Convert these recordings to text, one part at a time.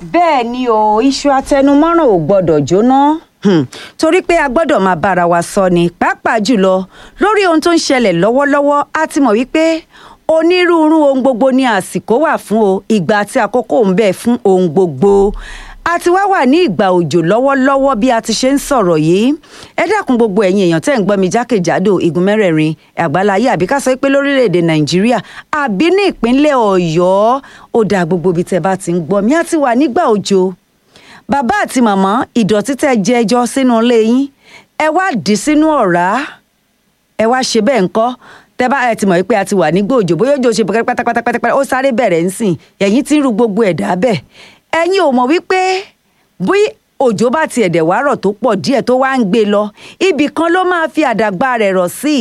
bẹ́ẹ̀ ni o iṣu atẹnumọ́ràn ò gbọ́dọ̀ jóná Hmm, torí pé a gbọ́dọ̀ máa bára wa sọ ni pàápàá jùlọ lórí ohun tó ń ṣẹlẹ̀ lọ́wọ́lọ́wọ́ a ti mọ̀ wípé onírúurú ohun gbogbo ni àsìkò wà fún o ìgbà àti àkókò ń bẹ fún ohun gbogbo a ti wá wà ní ìgbà òjò lọ́wọ́lọ́wọ́ bí a ti ṣe ń sọ̀rọ̀ yìí ẹ dákun gbogbo ẹ̀yin èèyàn tẹ́ ń gbọ́ mi jákèjádò igun mẹ́rẹ̀ẹ̀rin àgbáláyé àbí ká sọ pé lórílẹ̀‐èdè nàìjíríà àbí ní ìpínlẹ̀ ọ̀yọ́ ó dáa gbogbo ibi tẹ́ bá ti ń gbọ́ mi á ti wà nígbà òjò bàbá àti màmá ìdọ̀tí tẹ́ jẹ ẹjọ́ sínú ilé yín ẹ wá dì í sínú ọ̀rá ẹ wá ṣe bẹ́ẹ̀ ńkọ́ tẹ́ bá ẹ ti mọ̀ pé a ti wà nígbà òjò bóyá òjò ṣe pátápátápátá ó sáré bẹ̀rẹ̀ ń sìn ẹ̀yìn tí ń ru gbogbo ẹ̀dá bẹ́ẹ̀ ẹ̀yin ò mọ̀ wípé bí òjò bá ti ẹ̀dẹ̀ wá rọ̀ tó pọ̀ díẹ̀ tó wá ń gbé lọ ibì kan ló máa fi àdàgbà rẹ̀ rọ̀ sí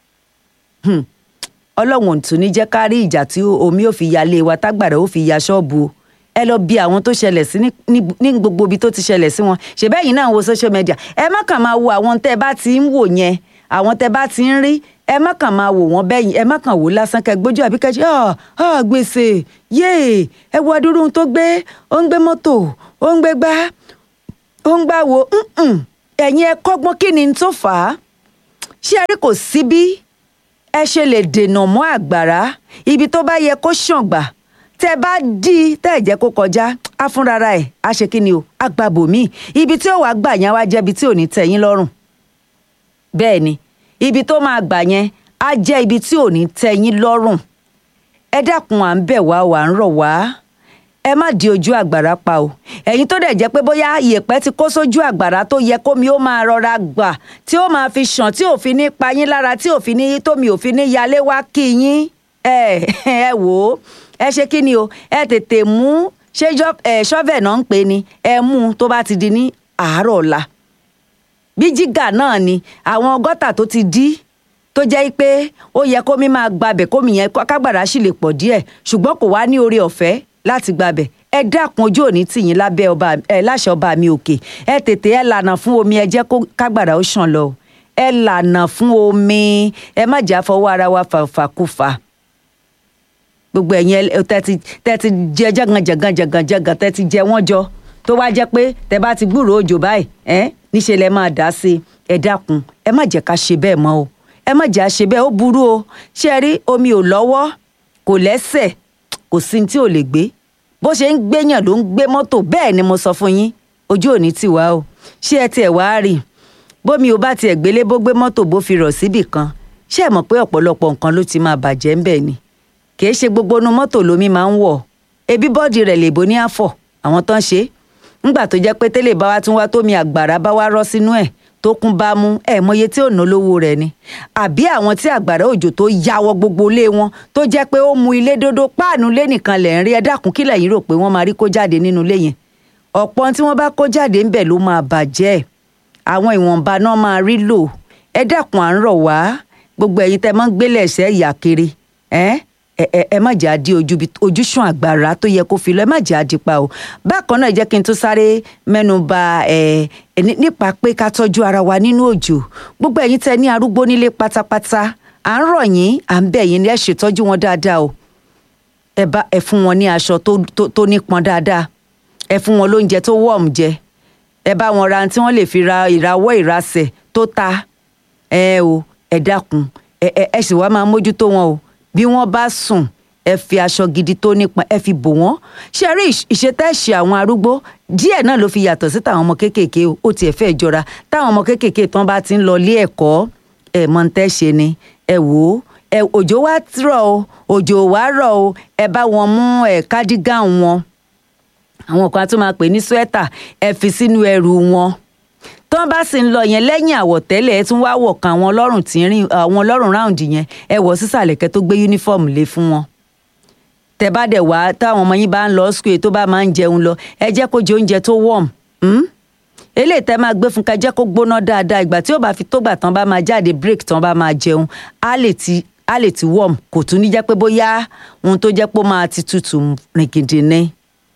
ọlọ́run ò tún ní jẹ́ ká rí ìjà tí omi ò fi yalé wa tágbàrá ó fi ya ṣọ́ọ̀bù o ẹ lọ bí àwọn tó ṣẹlẹ̀ sí ní gbogbo ibi tó ti ṣẹlẹ̀ sí wọn ṣèbẹ́ yìí náà wo social media ẹ má kàn máa wo àwọn tẹ́ ẹ bá ti ń wò yẹn àwọn tẹ́ ẹ bá ti ń rí ẹ má kàn máa wò wọ́n bẹ́yìn ẹ má kàn wò lásán kẹ gbójú àbí kẹ ṣe ọ ọ gbèsè yéè ẹ wo adúrú ohun tó gbé ó ń gbé mọ́tò ó ń gbé gbá ó ń gbá wo ẹ̀yin ẹ kọ́gbọ́n kí ni tó fà á ṣé ẹ rí kò sí bí ẹ ṣe lè dènà mọ́ àgbàrá ibi tó bá yẹ kó ṣàngbà tẹ bá dí tẹ ẹ jẹ́ kó kọjá á fúnrara ẹ á ṣe kí ni o á gba bòmíì ibi tí ó wàá gbà yẹn wá jẹ́ ibi tí ò ní tẹ́ yín lọ́rùn bẹ́ẹ̀ ni ibi tó máa gbà yẹn á jẹ́ ibi tí ò ní tẹ́ yín lọ́rùn ẹ dákun à ń bẹ̀ wá wà ń rọ̀ wá ẹ má di ojú àgbàrá pa o ẹ̀yin tó dẹ̀ jẹ́ pé bóyá ìyẹ̀pẹ̀ ti kó sójú àgbàrá tó yẹ kómi ó máa rọra gbà tí ó máa fi ṣàn tí ò fi ní pa yín lára tí ò fi ní tómi ò fi ní yalé wá kí yín ẹ ẹ wò ó ẹ ṣe kí ni o ẹ tètè mú ṣé ṣọ́fẹ̀ náà ń pè ní ẹ mú un tó bá ti di ní àárọ̀ ọ̀la bí jígà náà ni àwọn gọ́tà tó ti dí tó jẹ́ pé ó yẹ kómi máa gbabẹ̀ kómi yẹn kágbàrá sì lè pọ̀ díẹ̀ ṣùgbọ́n kò wá ní oore ọ̀fẹ́ láti gbabẹ̀ ẹ dákun ojú òní tìyín lábẹ́ ọba ẹ láṣẹ ọba mi òkè ẹ tètè ẹ lànà fún omi ẹ jẹ́ kó kágbàrá ó ṣàn lọ ẹ lànà fún omi ẹ má jà fọwọ́ ara wa fàfàkùfà gbogbo ẹ̀yin tẹ́tí tẹ́tí jẹ jẹ́gànjẹ̀gàn jẹ̀gànjẹ̀gàn tẹ́tí jẹ wọ́n jọ tó wá jẹ́ pé tẹ́ bá ti gbúròó òjò báyìí ẹ́ níṣẹ́ lẹ máa dá sí ẹ dákun ẹ má jẹ́ ká ṣe bẹ́ẹ̀ mọ́ o ẹ má jẹ́ àṣe bẹ́ẹ̀ ó burú o ṣé ẹ rí omi ò lọ́wọ́ kò lẹ́sẹ̀ kò sí tí ò lè gbé bó ṣe ń gbéyàn ló ń gbé mọ́tò bẹ́ẹ̀ ni mo sọ fún yín ojú òní ti wá o ṣé ẹ tiẹ̀ wá rí bómi ò bá tiẹ̀ gbélé bó gbé mọ́tò bó fi rọ̀ síbì kan ṣé ẹ mọ̀ pé ọ̀pọ̀lọpọ̀ nǹkan ló ti máa bàjẹ́ ńbẹ̀ ni kì í ṣe gbogbo inú mọ́tò lomi máa ń wọ̀ ebi bọ́ọ̀dì rẹ̀ lè bo ní àfọ̀ àwọn tán ṣe é ńgbà tó jẹ́ pé tẹ́lẹ̀ bá wá tún wá tómi àgbàrá bá wá rọ́ sínú ẹ̀ tó kún bá mú ẹ̀ mọye tí ò ná lówó rẹ̀ ni àbí àwọn tí àgbàrá òjò tó yàwọ́ gbogbo ilé wọn tó jẹ́ pé ó mu ilé dódó páànù lé nìkan lẹ̀ ń rí ẹ dákun kí lẹ̀yin rò pé wọ́n máa rí kó jáde nínú ilé yẹn ọ̀pọ̀ tí wọ́n bá kó jáde ńbẹ̀ ló máa bàjẹ́ àwọn ìwọ̀nba náà máa rí lò ẹ dákun à ń rọ̀ wá gbogbo ẹ̀yin tẹ́ máa ń gbélé ẹ̀sẹ̀ ìyà kiri ẹ́ ẹ ẹ ẹ má jẹ́ àdí ojúṣàn àgbàrá tó yẹ kó fi lọ ẹ má jẹ́ àdí pa o bákan náà jẹ́ kí n tún sáré mẹ́nu bà ẹ nípa pé ká tọ́jú ara wa nínú òjò gbogbo ẹ̀yin tẹ́ ní arúgbó nílé pátápátá à ń rọ̀ yín à ń bẹ̀ yín ní ẹ ṣètọ́jú wọn dáadáa o ẹ bá ẹ fún wọn ní aṣọ tó nípọn dáadáa ẹ fún wọn lóúnjẹ tó wọ̀m jẹ ẹ bá wọn ra tí wọ́n lè fi ra ìrawọ́ ìrasẹ̀ tó ta ẹ o ẹ dákun ẹ ẹ sì wá máa mójútó wọn o bí wọ́n bá sùn ẹ fi aṣọ gidi tó nípọn ẹ fi bò wọ́n ṣe rí ìṣetẹ́ṣe àwọn arúgbó díẹ̀ náà ló fi yàtọ̀ sí tàwọn ọmọ kéékèèké o ó tiẹ̀ fẹ́ jọra táwọn ọmọ kéékèèké tán bá ti ń lọ ilé ẹ̀kọ́ ẹ mọ̀ ń tẹ́ ṣe ni ẹ wò ó ẹ òjò wá rọ̀ o òjò wá rọ̀ o ẹ bá wọn mú ẹ kádígàn wọn àwọn kan tó máa pè ní swẹ́tà ẹ fi sínú ẹrù wọn tán bá sì ń lọ yẹn lẹ́yìn àwọ̀tẹ́lẹ̀ ẹ tún wá wọ̀ kan àwọn ọlọ́run tí ń rìn àwọn ọlọ́run ráùndì yẹn ẹ wọ̀ sísàlẹ̀ kẹ́ tó gbé yúnífọ́ọ̀mù lé fún wọn. tẹ bá dẹ̀ wá táwọn ọmọ yín bá ń lọ skul tó bá máa ń jẹun lọ ẹ jẹ́ kó jẹ oúnjẹ tó wọ̀m. eléyìí tẹ máa gbé fún ká jẹ́ kó gbóná dáadáa ìgbà tí ó bá fi tógbà tán bá máa jáde break tán bá máa jẹun á lè ti á lè ti wọ̀m kò tún ní jẹ́ pé bóyá ohun tó jẹ́ pé ó máa ti tutù rìnkìndì ni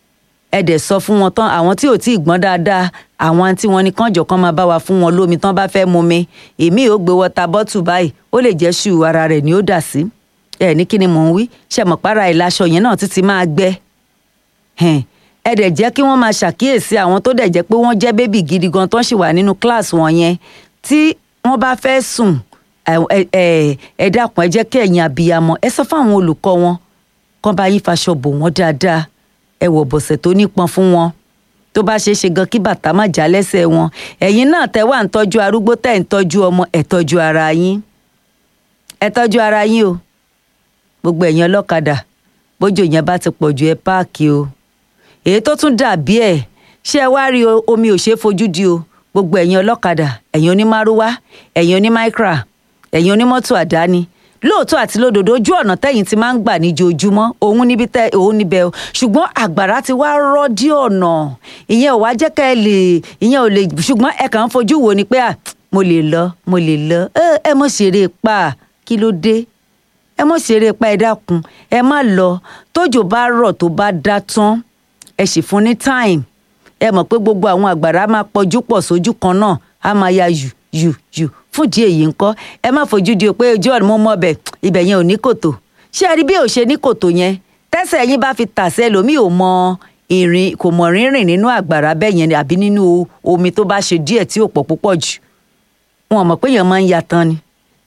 ẹ dẹ̀ sọ fún wọn tán àwọn tí ò tí ì gbọ́n dáadáa àwọn tí wọn ní kànjọ kan máa bá wa fún wọn lómi tán bá fẹ́ mu mi èmi ò gbé wọta bọ́tù báyìí ó lè jẹ́ ṣù ara rẹ̀ ni ó dà sí ẹ ní kí ni mò ń wí ṣe mọ̀ para ìlaṣọ yẹn náà títí máa gbẹ ẹ dẹ̀ jẹ́ kí wọ́n máa ṣàkíyèsí àwọn tó dẹ̀ jẹ́ pé wọ́n jẹ́ bébì gidi gan tó ń ṣì wà nínú kíláàsì wọn yẹn tí wọ́n bá fẹ́ sùn ẹ dákun ẹ jẹ́ kí ẹ̀yin abiyamọ ẹ sọ fún àwọn olùkọ́ wọn kán bá yín faṣọ bò wọ́n dáadáa ẹ wọ̀ bọ̀sẹ̀ tó nípọn fún wọn tó bá ṣeé ṣe gan kí bàtà má já lẹ́sẹ̀ wọn ẹ̀yin náà tẹ́ wà ń tọ́jú arúgbó tẹ́ ń tọ́jú ọmọ ẹ tọ́jú ara yín ẹ tọ́jú ara yín o gbogbo ẹ̀yin ọlọ́kadà bójú yẹn bá ti pọ̀ ju ẹ páàkì o èyí tó tún dàbí ẹ̀ ṣé ẹ wá rí omi ò ṣeé fojú di o gbogbo ẹ̀yin ọlọ́kadà ẹ̀yin onímárúwá ẹ̀yin onímáíkra ẹ̀yin onímọ́tò àdáni lóòótọ́ àti lódodo ojú ọ̀nà tẹ́yìn ti máa ń gbà níjoojúmọ́ òun níbi tẹ́ òun níbẹ̀ o ṣùgbọ́n àgbàrá ti wá rọ́ dí ọ̀nà ìyẹn ò wá jẹ́ ká ẹ lè ìyẹn ò lè ṣùgbọ́n ẹ kàn ń fojú wo ni pé à mo lè lọ mo lè lọ ẹ mọ̀ ṣeré pa kí ló dé ẹ mọ̀ ṣeré pa ẹ dákun ẹ má lọ tójò bá rọ̀ tó bá dá tán ẹ sì fún ní time ẹ mọ̀ pé gbogbo àwọn àgbàrá máa pọ̀jú pọ̀ sójú kan náà á máa ya yù yù yù fún ìdí èyí ńkọ́ ẹ má fojú di o pé ojú ọ̀nà mo mọ̀ bẹ̀ ibẹ̀ yẹn ò ní kòtò ṣé ẹ rí bí ò ṣe ní kòtò yẹn tẹ́sẹ̀ yín bá fi tàṣẹ lómi ò mọ ìrìn kò mọ̀ rírìn nínú àgbàrá bẹ́ẹ̀ yẹn àbí nínú omi tó bá ṣe díẹ̀ tí ò pọ̀ púpọ̀ jù wọn mọ̀ pé èèyàn máa ń ya tán ni